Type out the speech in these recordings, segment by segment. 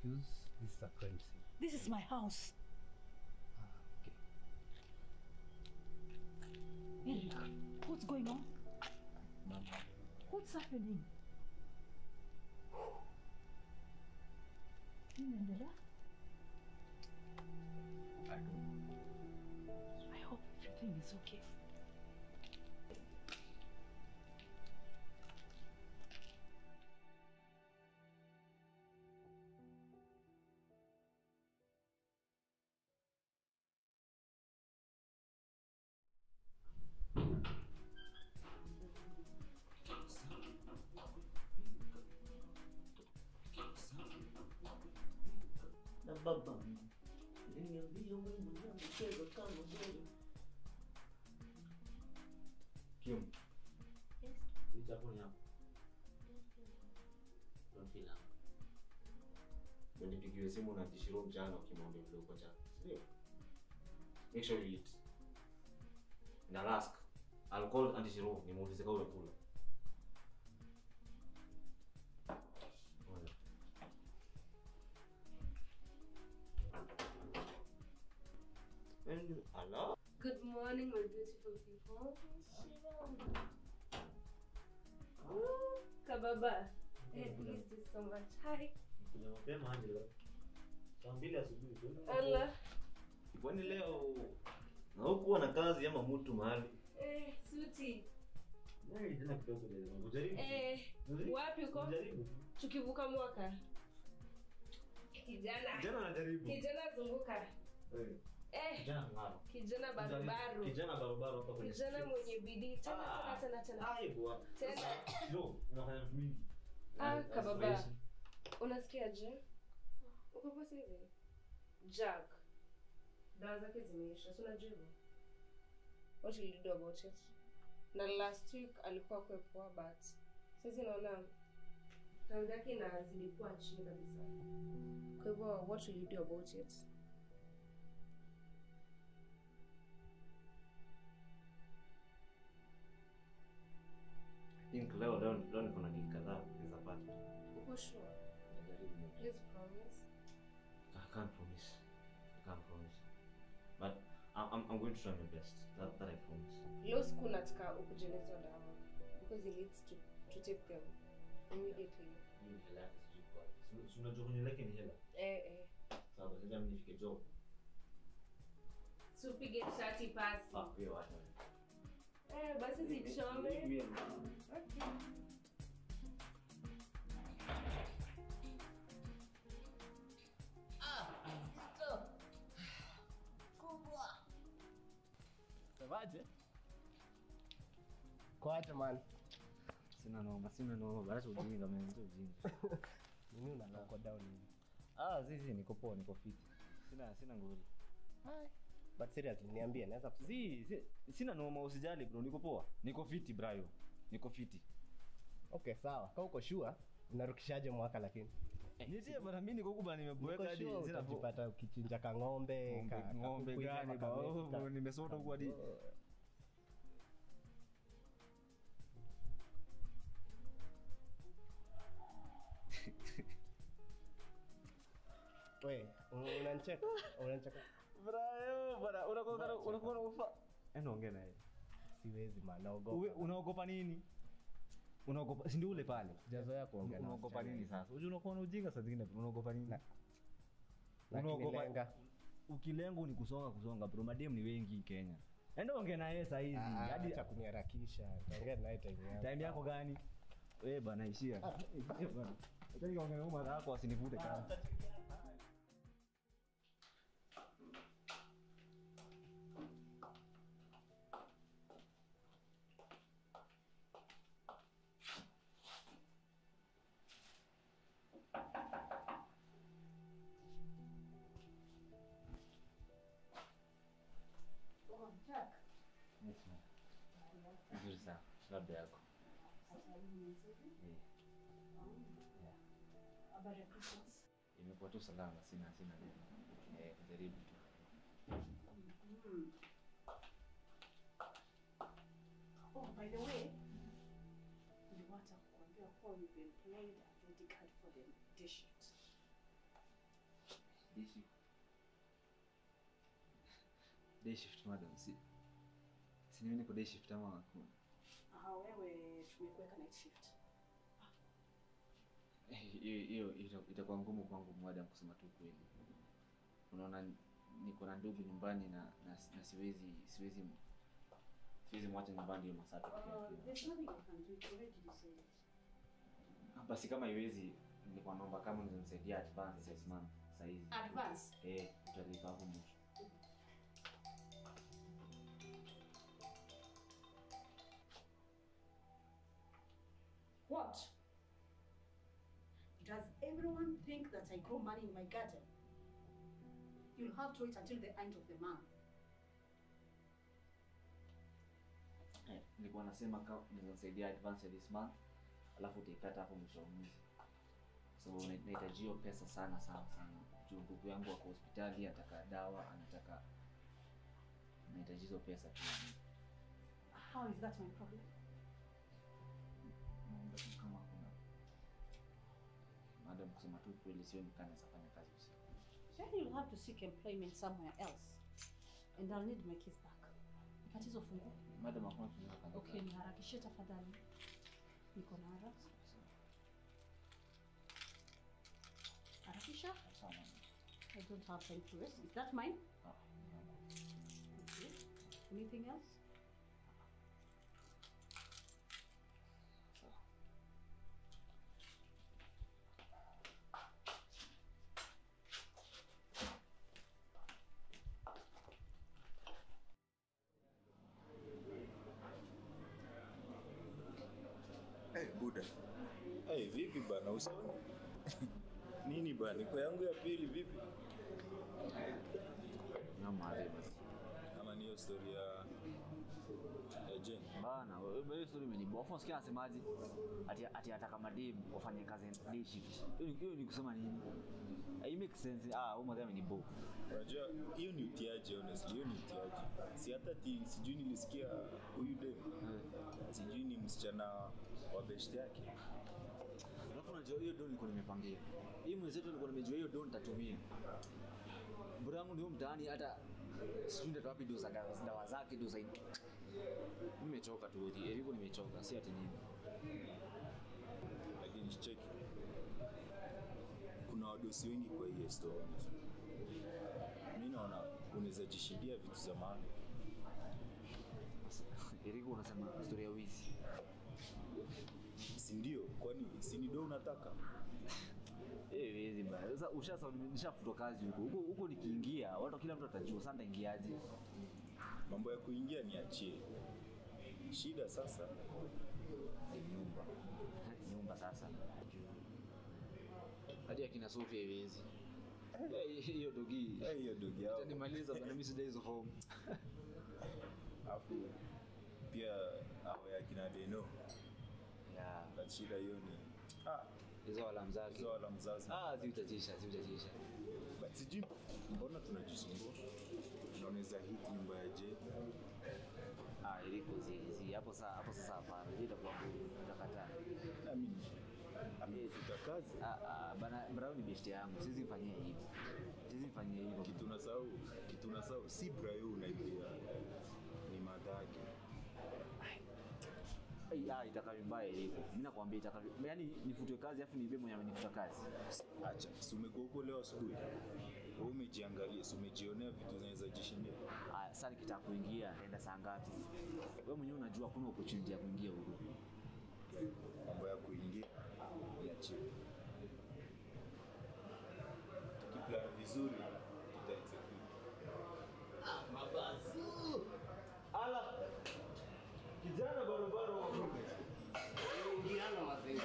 excuse. This is a crime scene. This is my house. Okay. Eric, what's going on? Mama. What's happening? Nini inaendelea? I don't. I hope everything is okay. na baba niambia Mungu na mchezo kama wewe. Kim, Yes. hii chakula ni yako. Don't feel up. Ndio nipigiwe simu na tishiro mchana ukimwambia vile uko cha. Sio? Make sure you eat. Na ask. I'll call Auntie Shiro nimuulize kama umekula. Ngoja. And hello? Good morning, my beautiful people. Ooh, Kababa. Hey, please do so much. Hi. Kuna mapema aje leo? Saa mbili asubuhi. tu. Allah. Kwani leo na hukuwa na kazi ama mtu mahali? Eh, suti. Nani tena kidogo leo? Unajaribu? Eh, Unajaribu? wapi uko? Unajaribu? Tukivuka mwaka. Kijana. Kijana anajaribu. Kijana zunguka. Eh, Eh, Kijana ngaro. kijana barubaru. Kijana barabara hapa kwenye. Kijana streets. mwenye bidii. Tena Ah. tena tena tena. Ai bwana. Tena. Sasa, Yo, unafanya vitu mingi. Ah, Eh, kababa. aspiration. Unasikiaje? Uko poa saizi? Jack. Dawa zake zimeisha. Si unajua hivyo? What will you do about it? Na last week alikuwa kwe poa but sasa naona dawa zake inazidi kuwa chini kabisa. Kwa hivyo what will you do about it? I think leo leo leo niko na deal kadhaa nizapata. Uko sure? Najaribu. Please promise. I can't promise. I can't promise. But I'm, I'm, I'm going to try my best. That, that I promise. Leo siku nataka ukujenezwa dawa because he needs to, to take them immediately. Mimi hela yake sijui kwa. Si- Si unajua kwenye lake ni hela. Eh eh. Sawa, sasa mimi nifike job. Tupige shati pasi. Ah, hiyo wacha. Eh, basi zichome. Okay. Semaje? Kwaje man? Sina noma, sina noma. Basi ujinga mimi sio ujinga. Nini unaloko down hivi? Ah, zizi niko poa, niko fit. Sina sina ngori. But seriously niambie naweza kus- Si, si, sina noma usijali bro, niko poa. Niko fiti brayo. Niko fiti. Okay, sawa. Kama uko sure unarukishaje mwaka lakini? Nitie bana mimi niko kuba nimeboeka Niko hadi sure sina utajipata ukichinja ka ng'ombe, ng'ombe, ka- ng'ombe kakuku hivi, gani ba? kakameka. Oh, nimesota huku hadi We, unanicheka? Unanicheka? brayo bana unakuwa unakuwa ufa. Eno ongea naye. Siwezi man, Uwe- naogopa. Unaogopa nini? Unaogopa si ndio ule pale. Sijazoea kuongea na Unaogopa wasichana nini hivi. sasa? Unajua unakuwa na ujinga saa zingine bro, unaogopa nini? Lakini Unaogopa- lenga. Ukilenga ni kusonga kusonga bro, madem ni wengi Kenya. Enda ongea na yeye saa hizi. Ah, Hadi acha kuniharakisha. Taongea naye time yangu. time yako gani? Wewe bana ishia. Eh, bana. Acha nikaongea na mama yako asinivute kazi. Oh, Jack. Yes, ma'am. Vizuri sana. Labda yako. Eh. Yeah. Habari ya Christmas. Imekuwa tu salama, sina sina neno. Eh, jaribu tu. Oh, by the way, niliwacha kukuambia kuwa we've employed a bodyguard for the day shift. day shift day shift madam si si niwe niko day shift ama hakuna Aha, wewe tumekuweka night shift. Eh, hiyo hiyo ita- itakuwa ngumu kwangu madam kusema tu kweli unaona niko na ndugu nyumbani na, na, na siwezi siwezi siwezi mwacha nyumbani hiyo masaa tu peke Uh, yake. there's nothing I can do. It's already decided. basi kama iwezi nilikuwa naomba kama nizanisaidia advance six month saizi Advance. eh utalipa hapo mwisho What? Does everyone think that I grow money in my garden? You'll have to wait until the end of the month. Eh, nilikuwa nasema kama nizanisaidia advance ya this month alafu utaikata hapo mwisho wa mwezi kwa sababu na- nahitaji hiyo pesa sana sana sana juu ndugu yangu ako hospitali anataka dawa anataka nahitaji hizo pesa tu How is that my problem? naomba tu kama kuna madam kusema tu kweli sioni kama naweza fanya kazi usiku Then you'll have to seek employment somewhere else. And I'll need my keys back. Tatizo fungu. madam hakuna tunaweza fanya Okay, kazi. niharakishe tafadhali. Niko na haraka. Harakisha. Sawa, madam. I don't have time to rest. Is that mine? Ah, Okay. Anything else? sawa. Hey, Buda. Hey, vipi bana usoni? Nini bana? Iko yangu ya pili vipi? Nyama madhe basi. Ama ni hiyo story ya ya Jane. Bana, wewe hiyo story imeniboa. Afu sikia anasemaje? Ati ati ataka mademu wafanye kazi day shift. Hiyo ni- hiyo ni kusema nini? It makes sense. Ah, huyo madhe ameniboa. Unajua hiyo ni utiaji honestly, hiyo ni utiaji. Si hata ti sijui nilisikia huyu dem. Sijui ni msichana wa best yake. Alafu unajua hiyo don nilikuwa nimepangia. Hii mwezi wetu nilikuwa nimejua hiyo don nitatumia. Bora yangu ndio mtaani hata sijui ndio wapi doza dawa dawa zake doza. Mimi nimechoka tu. Eriko nimechoka, si ati nini. Lakini cheki. Kuna wadosi wengi kwa hii store. honestly. Mimi naona unaweza jishindia vitu za maana. Eriko unasema story ya wizi. Si ndio? Kwani si ni do unataka? Eh, wizi bana. Sasa ushasa nishafutwa kazi huko. Huko huko nikiingia, watu kila mtu atajua sasa nitaingiaje. Mambo ya kuingia niachie. Shida sasa Ni nyumba. Nyumba sasa. Hadi akina Sofia iwezi. Eh, Hiyo dogi. Eh, hiyo dogi yao. Itanimaliza bana mimi sidai hizo form. Alafu pia hao ya kina Deno Yeah. na shida hiyo ni ah, Hizo wala mzazi. hizo wala mzazi. Ah, ziutajisha, ziutajisha. But sijui mbona tunajisumbua. Na unaweza hit nyumba ya J. Ah, iliko zizi. Hapo sasa, hapo sasa hapana. Hiyo itakuwa ngumu. Utakataa. Na mimi amefuta kazi. Ah, ah, bana Brown ni best yangu. Siwezi mfanyia hivyo. Siwezi mfanyia hivyo. Kitu nasahau, kitu nasahau si Brayo unaibia. Ni madhake. Ai, ah, itakavyo mbaya iliko. Mimi nakwambia itakavyo. Yaani nifutwe kazi afu niibe mwenye amenifuta kazi. Acha, si umekuwa huko leo asubuhi. Wewe umejiangalia, si umejionea vitu zinaweza jishindia. Aya, sasa nikitaka kuingia naenda saa ngapi? Wewe mwenyewe unajua hakuna opportunity ya kuingia huko. Mambo ya kuingia niachie. Tukiplan vizuri tuta execute. Ala. Kijana barobaro wa Mungu. Indiana mazee.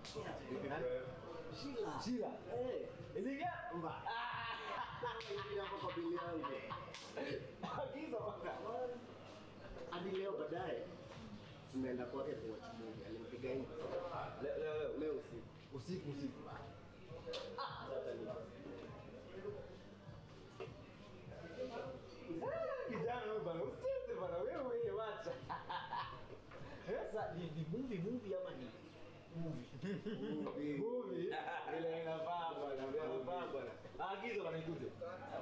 Shila. Shila. Eh. Iliga. Mba. Iliga hapa kwa bili yangu. Agiza paka. Hadi leo baadaye tumeenda kwake kuwatch movie. Alimpiga hivi. Leo leo leo leo usiku. Usiku usiku. Ah, sasa ni. Kijana wewe bana, usicheze bana wewe wacha. Sasa ni ni movie movie ama ni movie? Movie. Ile inafaa bana, inafaa bana. Agizo anaikuja.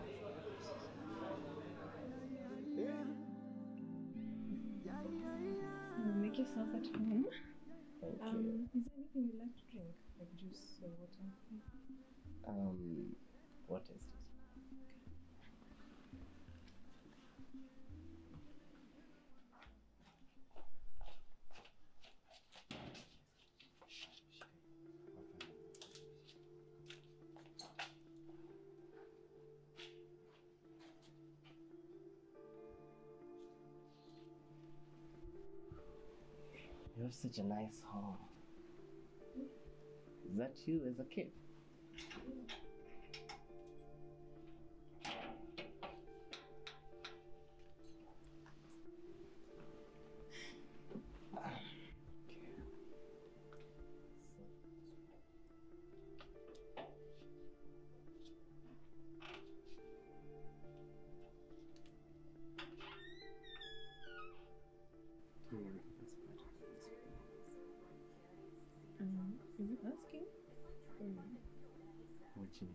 Make yourself at home. Um, is there anything you'd like to drink? Like juice or water? Um, what is this? You have such a nice home. Is that you as a kid? Um, is it asking? Watching.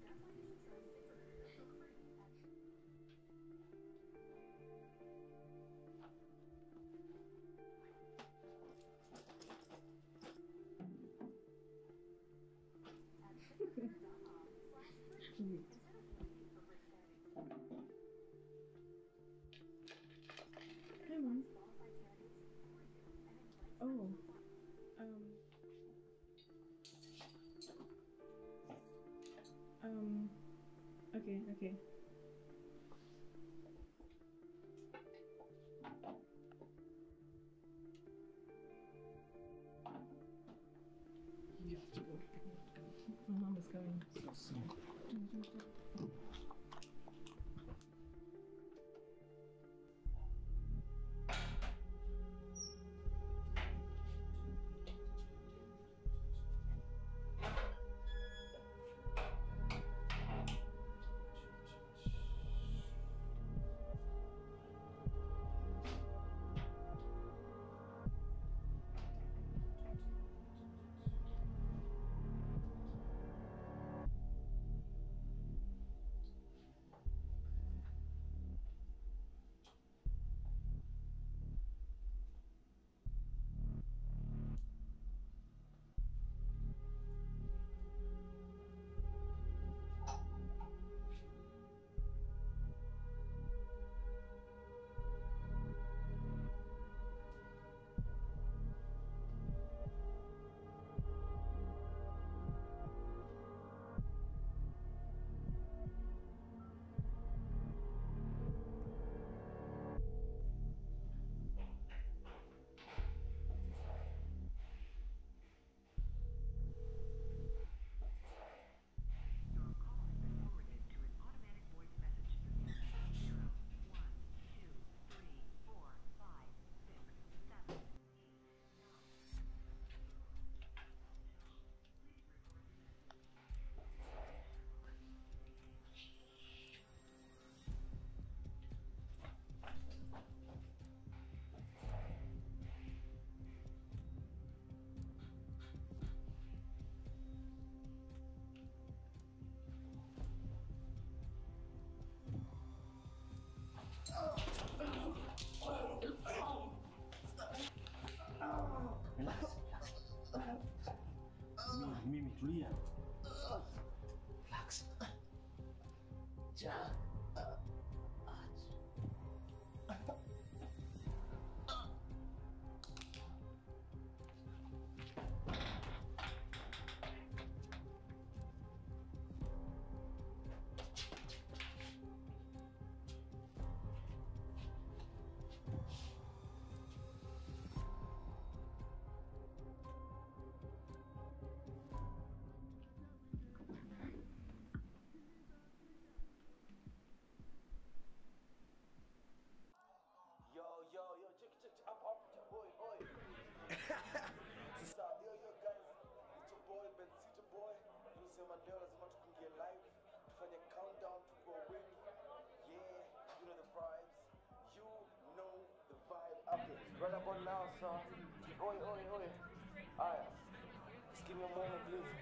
Wait. Hi, mom. Oh. Um. Um. Okay. Okay. You have to go. My mom is coming. Mimi tulia. Relax. Ja. Yo, yo, yo, check, check, check, up, up, check, boy, boy. Sasa, yo, yo, guys, it's your boy, Ben Sita boy. Tunasema leo lazima tukungie live, tufanye countdown, tuko wengi. Yeah, you know the vibes. You know the vibe. Okay, right about now, sir. Oi, oi, oi. Aya, just give me a moment, please.